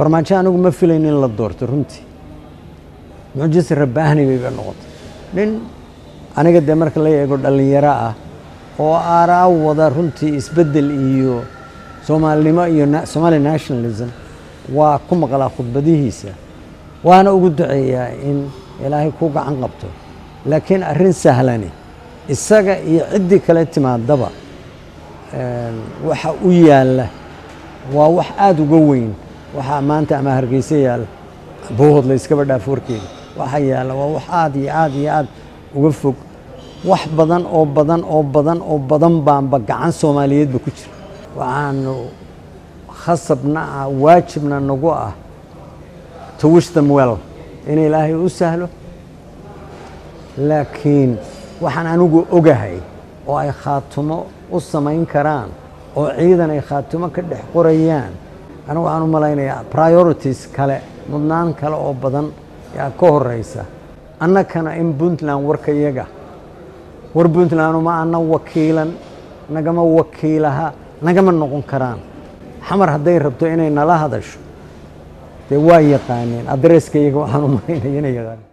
farmaajo anigu ma filayn in la doorto runtii mucjise rabbaahni bayba noqotay nin aniga dee marka la eego dhallinyaro ah oo aaraa wada runtii isbeddel iyo soomaalinimo iyo somali nationalism waa ku maqlaa khudbadihiisa waana ugu duceeyaa in ilaahay ku gacan qabto laakiin arrin sahlani isaga iyo ciddii kale timaadaba waxa u yaalla waa wax aada uga weyn waxaa maanta ama hargeysa yaalla bowhod la yskaba dhaaf warkeeda waxa yaalla waa wax aada iyo aada iyo aada uga fog wax badan oo badan oo badan oo badan baanba gacan soomaaliyeedba ku jira waxaanu khasabna ah waajibna nagu ah to wish them well in ilaahay u sahlo laakiin waxaan anigu ogahay oo ay khaatumo u samayn karaan oo ciidan ay khaatumo ka dhex qorayaan anigu waxaan u malaynayaa priorities kale mudnaan kale oo badan yaa ka horeysa annakana in puntland warka iyaga war puntland uma ana wakiilan nagama wakiilaha nagama noqon karaan xamar hadday rabto inay nala hadasho dee waa yaqaaneen adresska iyaga waxaan u malaynaya inay yaqaaneen